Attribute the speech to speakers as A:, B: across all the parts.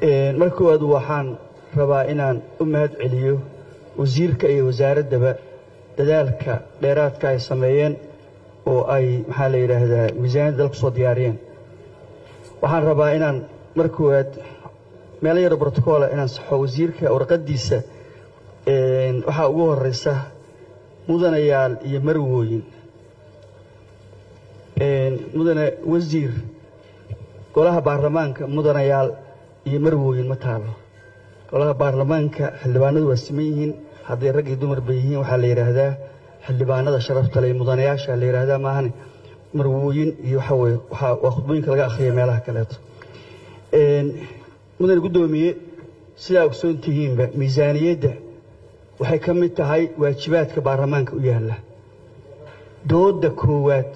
A: marka koowaad waxaan rabaa inaan u mahad celiyo wasiirka iyo wasaaraddaba dadaalka dheeraadka ay sameeyeen oo ay maxaa la yidhaahdaa miisaaniyadda dalku soo diyaariyeen waxaan rabaa inaan mar koowaad meelo yaro brotocoola inaan saxo wasiirka warqaddiisa waxaa ugu horeysa mudanayaal iyo marwooyin mudane wasiir golaha baarlamaanka mudanayaal iyo marwooyin ma taalo golaha baarlamaanka xildhibaanadu waa siman yihiin hadday rag iyo dumar bay yihiin waxaa la yidhaahdaa xildhibaanada sharafta le mudanayaasha la yidhaahdaa maahane marwooyin iyo waxa weye waa khudbooyinka laga akhriya meelaha kaleeto mudane guddoomiye sidaa ogsoon tihiinba miisaaniyadda waxay ka mid tahay waajibaadka baarlamaanka u yaalla dooda koowaad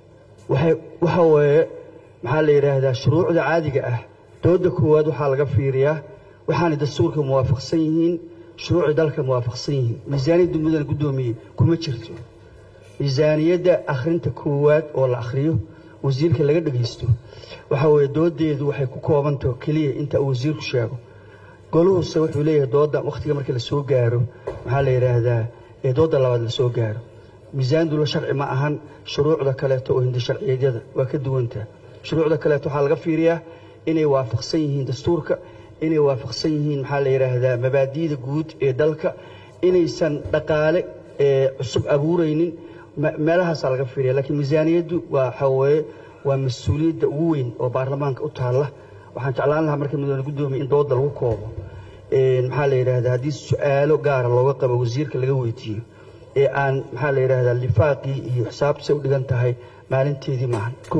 A: waxa weeye maxaa la yidhaahdaa shuruucda caadiga ah dooda koowaad waxaa laga fiiriyaa waxaanay dastuurka muwaafaqsan yihiin shuruucda dalka muwaafaqsan yihiin miisaaniyadda mudane guddoomiye kuma jirto miisaaniyadda akhrinta koowaad oo la akhriyo wasiirka laga dhegaysto waxa weeye doodeedu waxay ku koobantaho keliya inta uu wasiirku sheego goluhuse wuxuu leeyahay dooda wakhtiga markii lasoo gaaro maxaa la yidhaahdaa ee dooda labaad lasoo gaaro miisaaniyaddu la sharci ma ahan shuruucda kaleeto oo hindi sharciyeedyada waa ka duwantaa shuruucda kaleeto waxaa laga fiiriyaa inay waafaqsan yihiin dastuurka inay waafaqsan yihiin maxaa la yidhaahdaa mabaadi'da guud ee dalka inaysan dhaqaale cusub abuuraynin meelahaasaa laga fiiriya laakiin miisaaniyaddu waa waxaa weeye waa mas-uuliyadda ugu weyn oo baarlamaanka u taalla waxaan jeclaan lahaa marka mudane guddoomiye in dooda lagu koobo maxaa la yidhahdaa haddii su-aalo gaara looga qabo wasiirka laga weydiiyo ee aan maxaa la yidhahdaa lifaaqii iyo xisaabtise u dhigan tahay maalinteedii maahan ko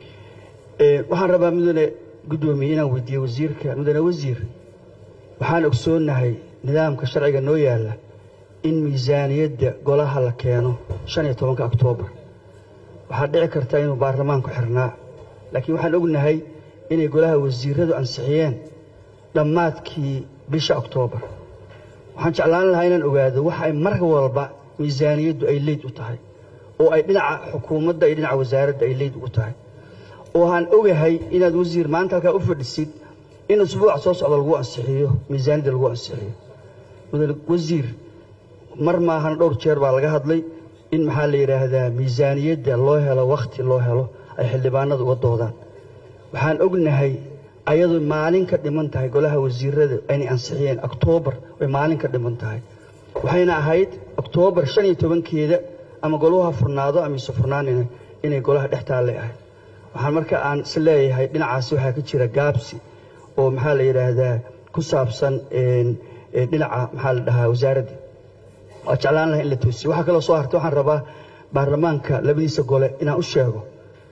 A: waxaan rabaa mudane guddoomiye inaan weydiiyo wasiirka mudane wasiir waxaan ogsoonnahay nidaamka sharciga noo yaalla in miisaaniyadda golaha la keeno shan iyo tobanka oktoobar waxaa dhici karta inuu baarlamaanku xirnaa laakiin waxaan ognahay inay golaha wasiiradu ansixiyeen dhammaadkii bisha oktoobar waxaan jeclaan lahaa inaan ogaado waxa ay mar walba miisaaniyaddu ay leyd u tahay oo ay dhinaca xukuumadda iyo dhinaca wasaaradda ay leyd ugu tahay oo aan ogahay inaad wasiir maanta halkaa u fadhisid in usbuuca soo socda lagu ansixiyo miisaaniyadda lagu ansixiyo mudane wasiir mar maahan dhowr jeer baa laga hadlay in maxaa la yidhaahdaa miisaaniyadda loo helo wakhti loo helo ay xildhibaanadu uga doodaan waxaan ognahay ayadu maalin ka dhiman tahay golaha wasiirada inay ansixiyeen oktoobar way maalin ka dhiman tahay waxayna ahayd oktoobar shan iyo tobankeeda ama goluhu ha furnaado ama ise furnaanina inay golaha dhex taallay ahayd waxaan marka aan is leeyahay dhinacaasi waxaa ka jira gaabsi oo maxaa la yidhaahdaa ku saabsan dhinaca maxaa la dhahaa wasaaradda waa jeclaan laha in la toosiyo waxaa kaloo soo hartay waxaan rabaa baarlamaanka labadiisa gole inaan u sheego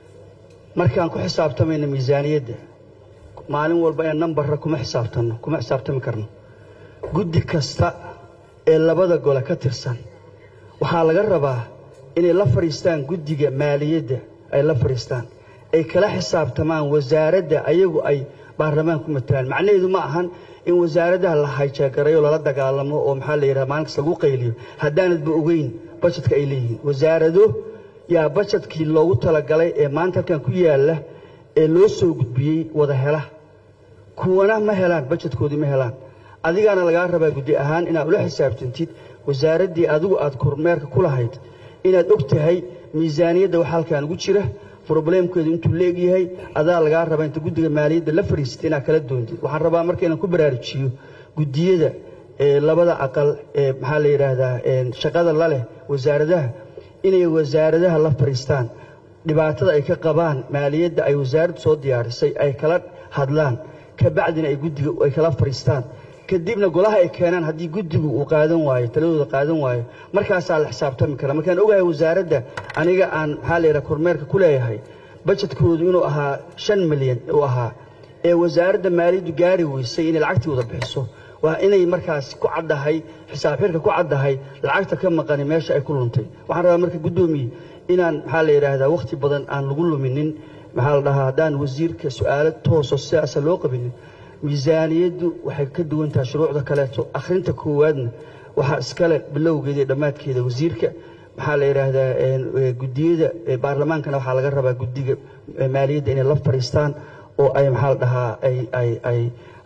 A: markaan ku xisaabtamayno miisaaniyadda maalin walba inaan nambarra kuma xisaabtanno kuma xisaabtami karno guddi kasta ee labada gole ka tirsan waxaa laga rabaa inay la fadhiistaan guddiga maaliyadda ay la fadhiistaan ay kala xisaabtamaan wasaaradda ayagu ay baarlamaan ku matalaan macnaheedu ma ahan in wasaaradaha la hayjeegarayo lala dagaalamo oo maxaa la yidhaha maalinkas lagu qayliyo haddaanadba ogeyn bajetka ay leeyihiin wasaarado yaa bajetkii loogu talagalay ee maanta halkan ku yaalla ee loo soo gudbiyey wada hela kuwana ma helaan bajetkoodii ma helaan adigaana lagaa rabaa guddi ahaan inaad ula xisaabtantid wasaaraddii adigu aad kormeerka ku lahayd inaad og tahay miisaaniyadda waxa halkan ugu jira broblemkeedu intuu leegyahay adaa lagaa rabaa inta guddiga maaliyadda la fadhiisata inaad kala doontid waxaan rabaa marka inaan ku baraarujiyo guddiyada labada aqal ee maxaa la yidhaahdaa shaqada la leh wasaaradaha inay wasaaradaha la fadhiistaan dhibaatada ay ka qabaan maaliyadda ay wasaaraddu soo diyaarisay ay kala hadlaan kabacdina ay guddiga ay kala fadhiistaan kadibna golaha ay keenaan haddii guddigu uu qaadan waayo taladooda qaadan waayo markaasaa la xisaabtami kara markaan ogahay wasaaradda aniga aan maxaa la yidhaha kormeerka ku leeyahay bajetkoodu inuu ahaa shan milyan uu ahaa ee wasaaradda maaliyaddu gaari weysay inay lacagtii wada bixiso waa inay markaas ku caddahay xisaab xirka ku caddahay lacagta ka maqani meesha ay ku luntay waxaan rabaa marka guddoomiye inaan maxaa la yidhaahdaa wakhti badan aan lagu luminin maxaa la dhahaa haddaan wasiirka su-aalo tooso sidaasa loo qabinin miisaaniyaddu waxay ka duwan tahay shuruucda kaleeto akhrinta koowaadna waxaa iskale bilowgeeda iyo dhammaadkeeda wasiirka maxaa la yidhaahdaa guddiyada baarlamaankana waxaa laga rabaa guddiga maaliyadda inay la fadhiistaan oo ay maxaa la dhahaa ay ay ay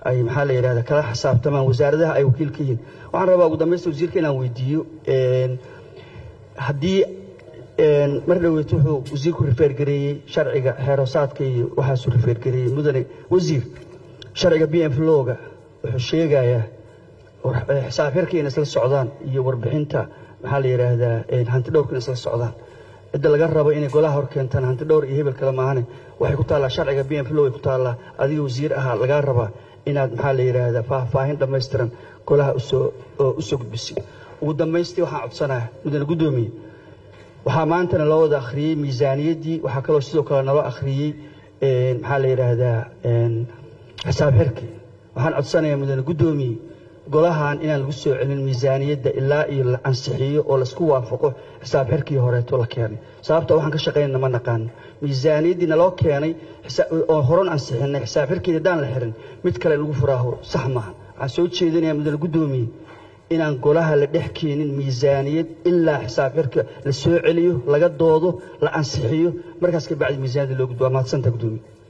A: ay maxaa la yidhahda kala xisaabtamaan wasaaradaha ay wakiil ka yihiin waxaan rabaa ugu dambaysta wasiirka inaan weydiiyo haddii mar dhoweet wuxuu wasiirku rifeergareeyey sharciga xeerosaadka iyo waxaasuu rifeergareeyey mudane wasiir sharciga b m lowga wuxuu sheegayaa xisaab xirka inay isla socdaan iyo warbixinta maxaa la yidhaahdaa hanti dhowrka inay isla socdaan cidda laga rabo inay golaha hor keentaan hanti dhowr iyo hebel kale maahane waxay ku taallaa sharciga b m low ay ku taallaa adiga wasiir ahaa lagaa rabaa inaad maxaa la yidhaahdaa faahfaahin dhammaystiran golaha usoo usoo gudbisid ugu dambaystii waxaan codsanaya mudane guddoomiye waxaa maantana loo wada akhriyey miisaaniyaddii waxaa kaloo sidoo kale naloo akhriyey maxaa la yidhaahdaa xisaab xirki waxaan codsanayaa mudane guddoomiye golahan inaan lagu soo celin miisaaniyadda ilaa iyo la ansixiyo oo laisku waafaqo xisaab xirkii horeeto la keenay sababta waxaan ka shaqaynana ma naqaano miisaaniyaddii naloo keenay oo horan ansixinay xisaab xirkeeda haddaan la xirin mid kale lagu furaaho sax maaha waxaan soo jeedinayaa mudane guddoomiye inaan golaha la dhex keenin miisaaniyad ilaa xisaab xirka la soo celiyo laga doodo la ansixiyo markaas ka bacdi miisaaniyadda loo gudbo waa mahadsanta guddoomiye